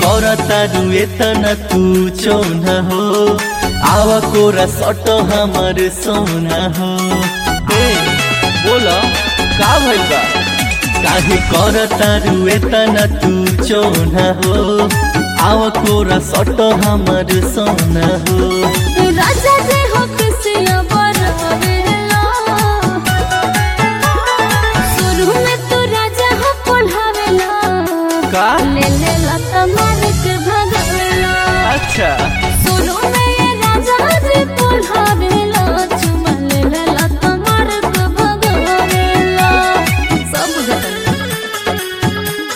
करता रुए तना तू चौना हो आवा कोरा सट हमर सोना हो ए बोला का भइल बा काहे करता रुए तना तू चौना हो आवा कोरा सट हमर सोना हो राजा जे हो किसिया बरवेला शुरू में तू राजा हो पढ़ावेला का ले ले लता मार के भगावेला अच्छा शुरू में ये राजा जी पढ़ावेला चुमा ले ले लता मार के भगावेला सब बुझता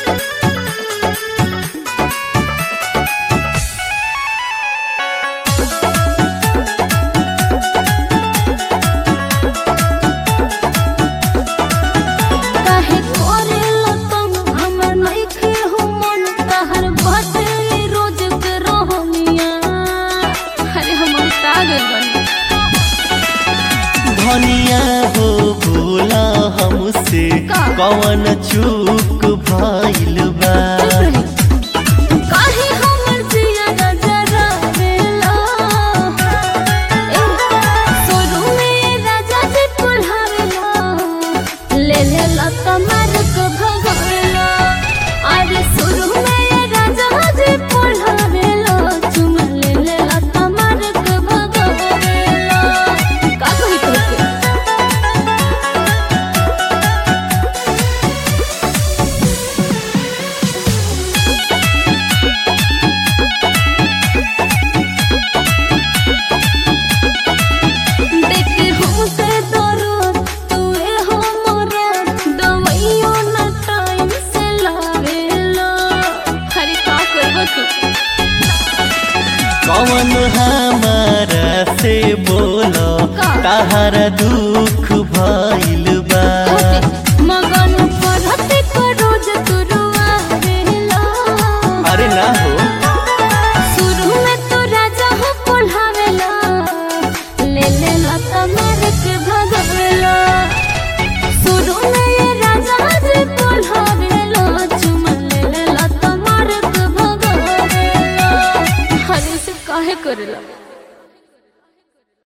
काहे करेला तुम हमर नइखे हो मन तहर बाटे रोज के रहनिया अरे हमर पागल बनी धनिया हो बोला हमसे का? कवन चूक भइल बा काहे हमर जिया नजरा वेला ए सोरू में राजा जी पुल्हावेला ले ले लता मार के भगावेला अरे सोरू में राजा जी पुल्हावेला चुमा ले ले लता मार के भगावेला का कही तोके देखे हमके दरद तुए हमरा दवाइयो ना टाइम से लावेला अरे का करबो तू कवन हमारा से बोलो का? तहरा दुख भइल बा मगन पढ़ते को रोज तू रुआवेला अरे ना हो शुरू में तू राजा हो पढ़ावेला ले ले लता मार के भगावेला शुरू में ये राजा जी पढ़ावेला चुमा ले ले लता मार के भगावेला हरी से काहे करेला